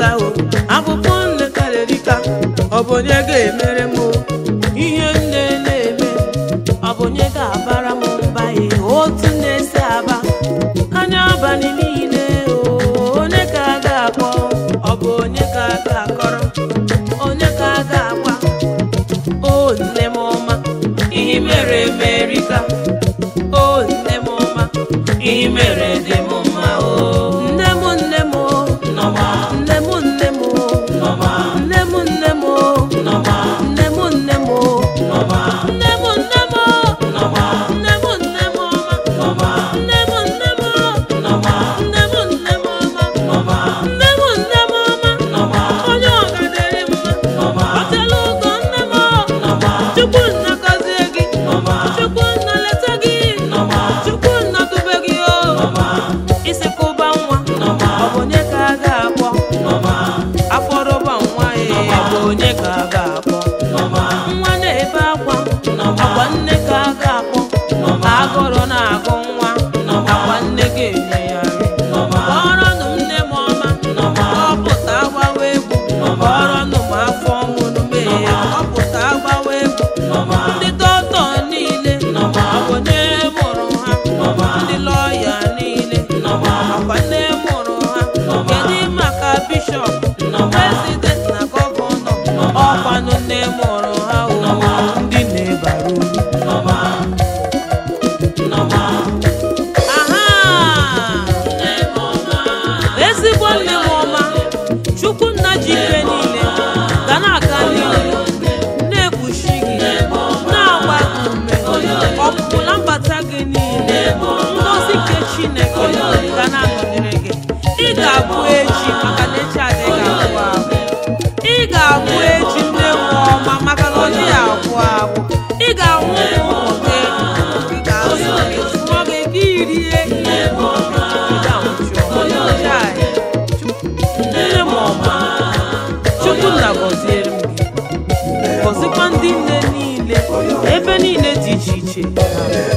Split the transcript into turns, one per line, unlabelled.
erika o akwụkwọ nne kara erika ọ bụ onye ga-emere m o? ihe nne na-eme ọ bụ onye ga-abara m mba ya otu na-esi aba anya abalị niile o onye ka a ga-akpọ ọ bụ onye ka a ga-akọrọ onye ka a ga-agwa o nne m ọma ihe mere emerika o nne m ọma ihe mere dị m mma o nne m nne m o
Nneọma,
nne m nne m o
Nneọma,
nne m nne m o
Nneọma,
nne m nne m o
Nneọma,
nne m nne m o
Nneọma,
nne m nne m ọma
Nneọma,
nne m nne m o
Nneọma,
nne m nne m ọma
Nneọma,
nne m nne m ọma
Nneọma,
onye ọga dịrị mma
Nneọma,
ọtela ụgọ nne m o
Nneọma,
chukwu nna gọzie gị
Nneọma,
chukwu nna leta gị
Nneọma,
chukwu nna dube gị o
Nneọma,
isi kụba nwa
Nneọma,
ọ bụ onye ka a ga-akpọ
Nneọma,
afọrọba nwa ya ọ bụ onye ka a ga-akpọ
Nneọma,
nwa na-ebe akwa
Nneọma,
akwa nne ka a ga-akpọ
Nneọma,
agụrụ na-agụ nwa
Nneọma,
akwa nne ga-enye ya nri
Nneọma,
kpọrọnụ m nne m ọma
Nneọma,
kọpụta agbawa egwu kpọrọnụ m afọ mụrụ mee kọpụta agbawa egwu
Nneọma,
ndị dọkịta niile
Nneọma,
ọ bụ nne mụrụ ha
Nneọma,
ndị lọya niile
Nneọma,
akwa nne mụrụ ha kedu maka bishọp
Nneọma,
prezident na gọvanọ ọkwanụ nne mụrụ ha o ndị na-ebara uru
Nneọma, Nneọma,
aha ezigbo nne m ọma chukwu nna ji ife niile ga na-aga n'ihu na-ekpuchi gị na-agba gị ume ọpụpụ na mbata gị niile ngozi nke chineke ga na-anọnyere gị ị ga-abụ echi maka na echi adịghị agwụ agwụ ị ga-abụ echi nne m ọma maka na ọ dịghị agwụ agwụ ị ga-anwụ ụmụ gị ị ga-azụ gị zụọ gị gị rie ihe nne m ọma chukwu nna gọziere m gị gọzikwa ndị nne niile ebe niile dị iche iche